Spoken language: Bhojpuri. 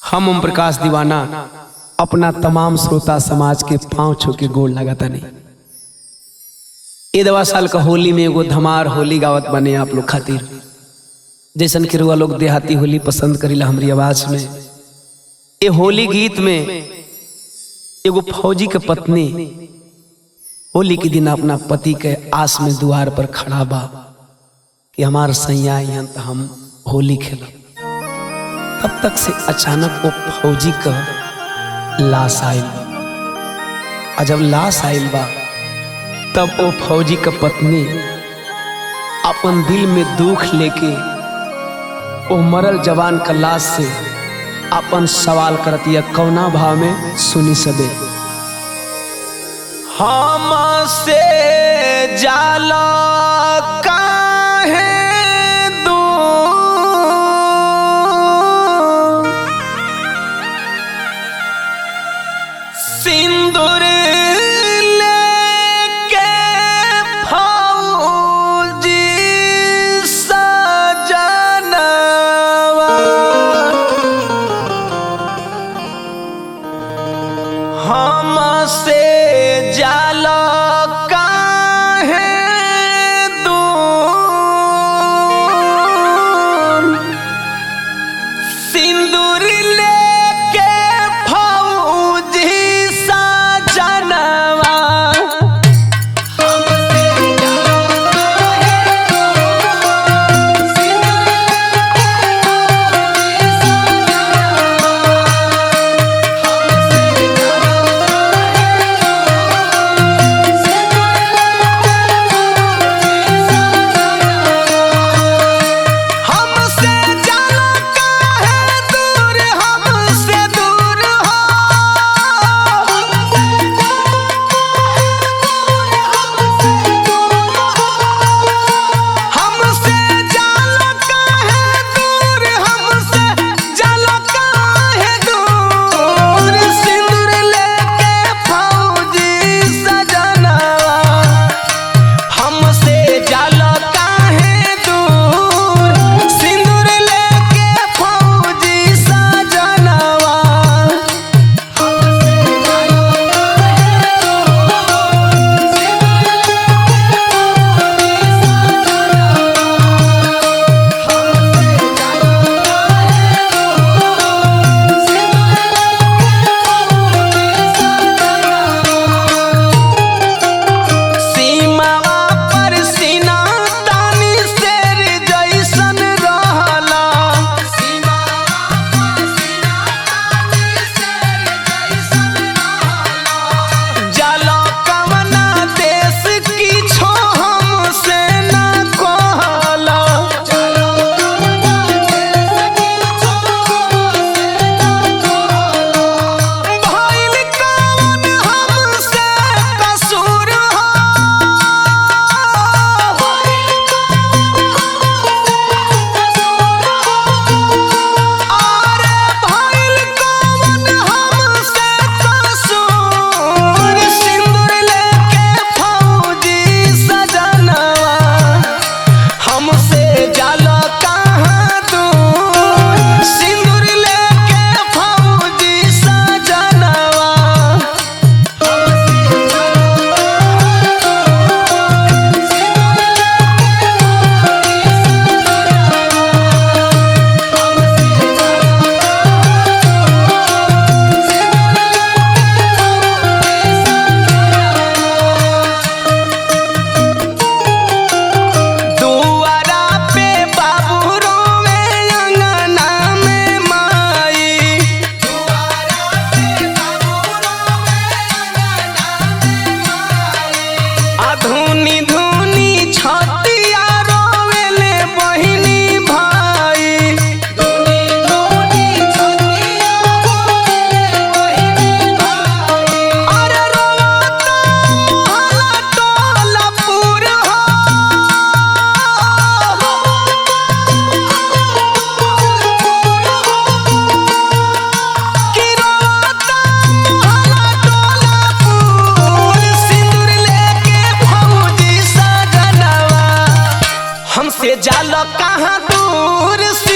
हम ओम प्रकाश दीवाना अपना तमाम श्रोता समाज के पांव छू के गोड़ लगाता नहीं ए दवा साल का होली में एगो धमार होली गावत बने आप लोग खातिर जैसन के रुआ लोग देहाती होली पसंद करीला हमारी आवाज में ए होली गीत में एगो फौजी के पत्नी होली के दिन अपना पति के आस में द्वार पर खड़ा बा कि हमार सैया यहाँ तो हम होली खेलब तब तक से अचानक वो फौजी का लाश आयल आ जब लाश आयल बा तब वो फौजी का पत्नी अपन दिल में दुख लेके वो मरल जवान का लाश से अपन सवाल करतिया कौना भाव में सुनी सबे हम से जाला काहे दूर सिंदूर लेके फौजी सजनवा हमसे जाला काहे दूर सिंदूर लेके फौजी सजनवा हमसे जाला काहे दूर हमसे दूर हो हमसे जाला काहे दूर हमसे जाला काहे दूर सिंदूर लेके फौजी सजनवा हमसे जाला काहे दूर सिंदूर लेके फौजी सजनवा सीमावा पर सीना तानी शेर जैसन रहला जाला कवना देश की छो हमसे न कहला भइल कवन हमसे कसूर हो आरे भइल कवन हमसे कसूर सिंदूर लेके फौजी सजनवा हमसे जाला कहाँ दूर सिंदूर लेके फौजी सजनवा दुआरा पे बाबू रोवे अंगना में माई अधुनी धुनी छतिया रोवेले बहिनी भाई अरे रोता हला टोला पूर हो कि रोता हला टोला पूर सिंदूर लेके फौजी सजनवा हमसे जाला कहाँ दूर